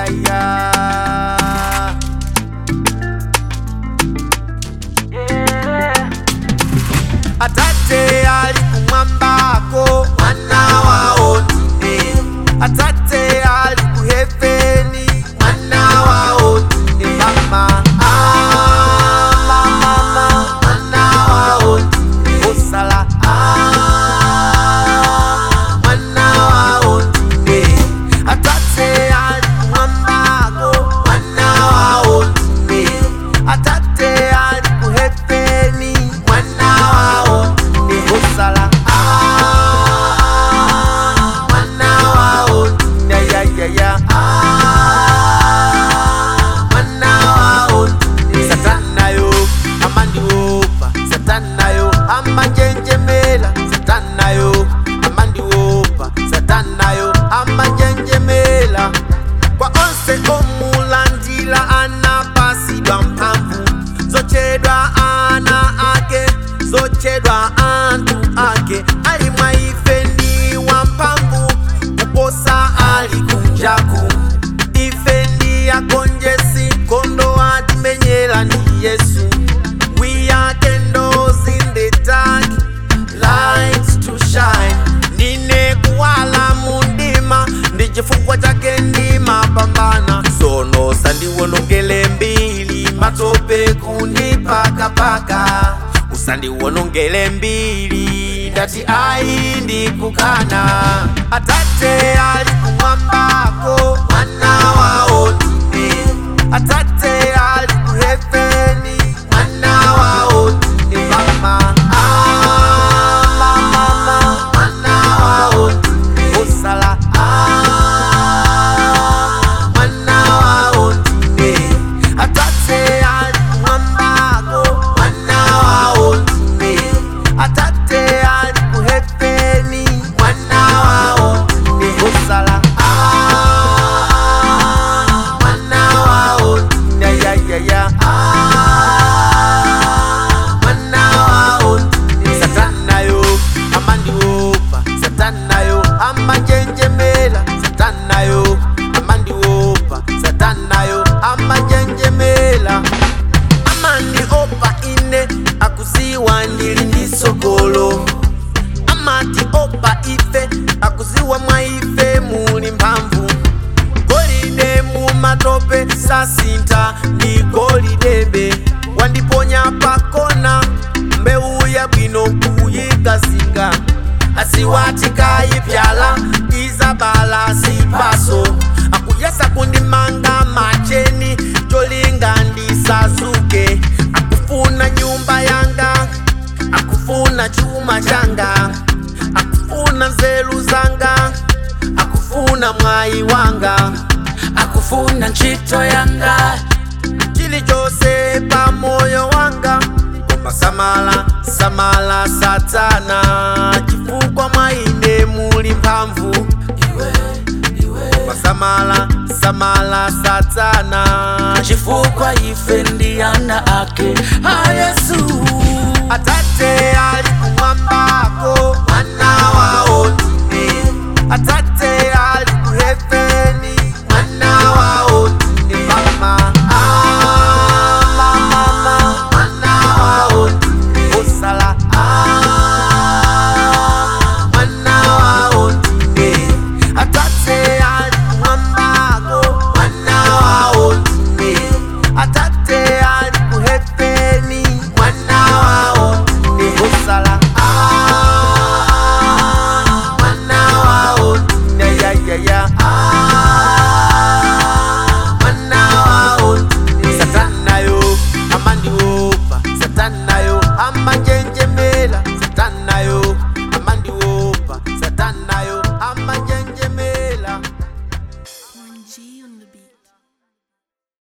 yeah. Atate ali kumwambako mwana wao ndine Atate ali kuheveni mwana wao ndine Mama ah, mama mama mwana wao ndine Osala ah, mwana wao ndine Atate ali kumwambako mwana wao ndine Atate ali kuheveni mwana wao ndine Osala ah, mwana wao ndine ya ya ya ah, mwana wao ndine Satanayo amandiopa Satanayo amanjenjemela Satanayo amandiopa Satanayo amanjenjemela kwa onse omulandila anapasidwa mphamvu zochedwa ana ake zochedwa anthu ake ali mwa ife ndi wamphamvu kuposa ali kunjaku ife ndi agonjetsi nkhondo atimenyera ndi yesu we are candles in the dark lights to shine ndine kuwala mundima ndi chifukwa chake ndimapambana sono usandiwonongele mbili matope kundipakapaka usandiwonongele mbili ndati ayi ndikukana atate ali kumwambako mwana wao ndine atate ali kuheveni mwana wao ndine mama ah, mama mama mwana wao ndine osala ah, mwana wao ndine atate ali kumwambako mwana wao ndine atate ali kuheveni mwana wao ndine osala ah, mwana wao ndine ya ya ya ah, mwana wao ndine satanayo amandiopa satanayo amanjenjemela satanayo amandiopa satanayo amanjenjemela amandiopa ine akuziwa ndili ndi sogolo amati opa ife akuziwa mwa ife muli mphamvu golide mumatope sasintha ndi golidebe wandiponya pakona mbewu yabwino kuyikazinga asiwatikayipyala izabala zipaso akuyesa kundimanga macheni cholinga ndisazuke akufuna nyumba yanga akufuna chuma changa akufuna nzeru zanga akufuna mwayi wanga akufuna ntchito yanga chilichonse pa moyo wanga koma samala samala satana chifukwa mwa ine muli mphamvu iwe iwe koma samala samala satana chifukwa ife ndi ana ake a yesu atate ali kumwambako mwana wao ndine atate